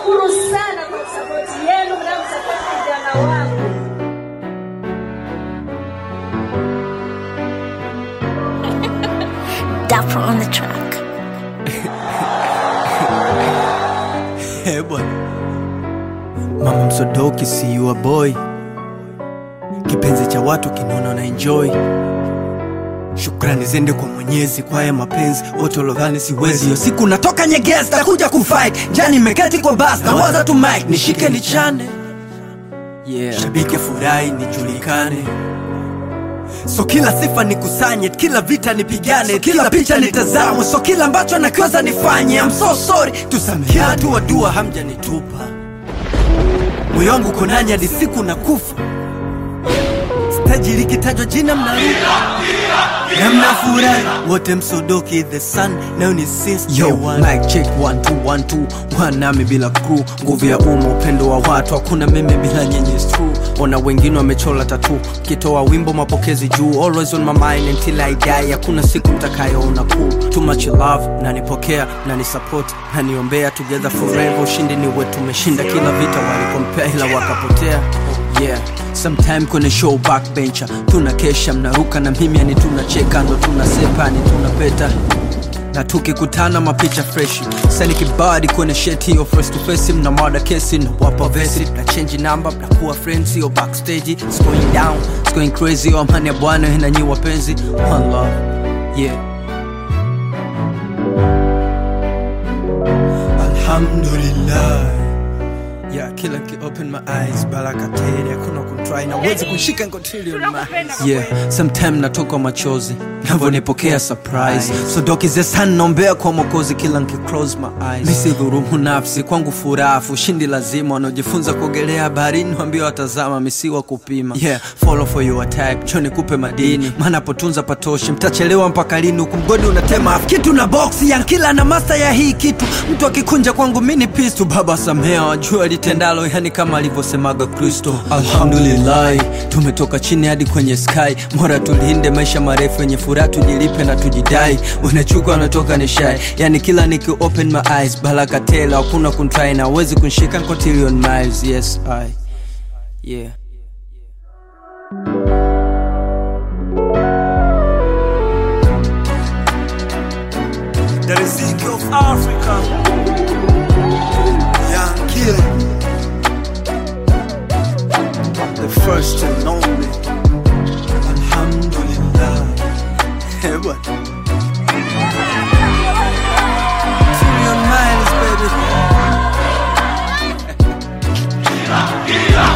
nawashukuru sana kwa sapoti yenu mnamsapoti kijana wangu. Dapper on the track. Eh, bwana mama msodoki see you a boy kipenzi cha watu kinaona na enjoy shukrani zende kwa mwenyezi kwa haya mapenzi wote walodhani siwezi hiyo siku natoka nyegesta kuja kufight jani meketi kwa bas na waza tu mike nishike nichane yeah. shabiki furahi nijulikane so kila sifa nikusanye kila vita nipigane so kila picha nitazamwe so kila ambacho nakiweza nifanye I'm so sorry tusamehe kila hatua dua hamjanitupa moyo wangu uko nanyi hadi siku na kufa staji likitajwa jina mnaruka na mnafurahi wote msodoki the sun nayo ni since Yo, day one. mic check one two one two one nami bila crew nguvu ya umma upendo wa watu hakuna mimi bila nyinyi it's true ona wengine wamechola tatu kitoa wimbo mapokezi juu always on my mind until I die hakuna siku mtakayoona cool too much love nanipokea nanisupport naniombea together forever ushindi ni wetu tumeshinda kila vita walikompea ila wakapotea yeah sometime kwenye show backbencher tunakesha mnaruka na mimi yani tunacheka ndo tunasepa ni tunapeta na tukikutana mapicha freshi sani kibadi kwenye sheti hiyo face to face mna mada kesi na wapa vesi na change number mnakuwa friends hiyo backstage it's going down it's going crazy yo amani ya bwana na nyi wapenzi one love yeah alhamdulillah yeah kila ki open my eyes baraka tele hakuna kumtry na uwezi kushika ngotili on my eyes yeah sometime natoka machozi navyonipokea surprise so doki the sun naombea kwa mokozi kila nkiclose my eyes misidhurumu nafsi kwangu furafu ushindi lazima wanaojifunza kuogelea baharini wambia watazama misiwa kupima yeah follow for your type choni kupe madini maana potunza patoshi mtachelewa mpaka lini huku mgodi unatema afu kitu na boksi ya kila na masta ya hii kitu mtu akikunja kwangu mini pistu baba samea wajua litendalo yani kama alivyosemaga kristo alhamdulillahi tumetoka chini hadi kwenye sky mora tulinde maisha marefu yenye furaha tujilipe na tujidai unachuka wanatoka ni shai yani kila niki open my eyes baraka tela hakuna kuntrai na uwezi kunshika cotillion miles yes i yeah the riziki of africa young killer the first and only alhamdulillah Eh, bwana. Trillion miles, baby.